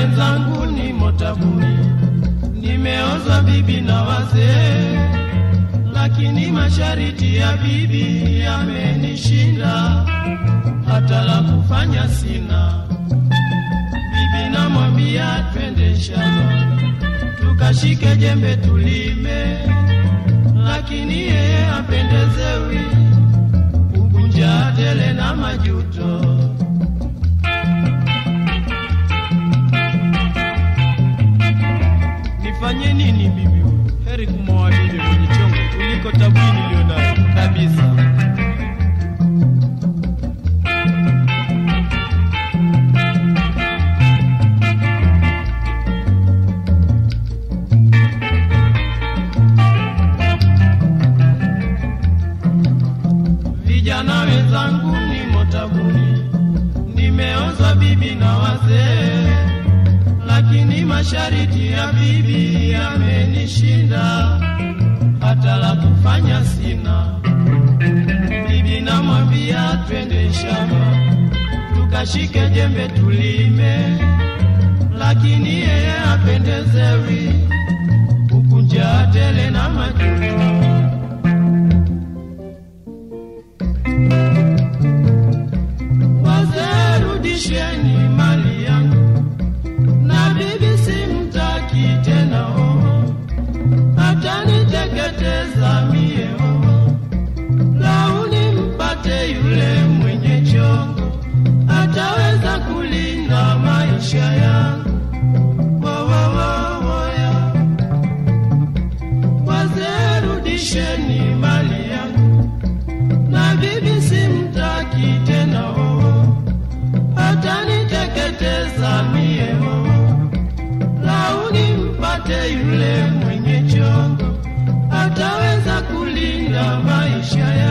wenzangu nimo tabuni, nimeozwa bibi na wazee, lakini mashariti ya bibi yamenishinda, hata la kufanya sina. Bibi namwambia twende shamba, tukashike jembe tulime, lakini yeye apendezewi, ukunja tele na majuto. Nifanye nini bibi? Heri kumwoa bibi mwenye chongo kuliko tabuni niliyonayo kabisa. Vijana wenzangu nimo tabuni, nimeozwa bibi na wazee, lakini mashariti ya bibi yamenishinda, hata la kufanya sina. Bibi namwambia twende shamba, tukashike jembe tulime, lakini yeye apendezewi, ukunja tele na majuto. Wazee rudisheni mali yangu, na bibi simtaki tena oho, ataniteketeza mie oho. Launi mpate yule mwenye chongo, ataweza kulinda maisha yangu. Wo, wo, wo, wo, ya. Wazee rudisheni mali yangu na bibi simtaki tena oo, ataniteketeza mie oo. Launi mpate yule mwenye chongo, ataweza kulinda maisha ya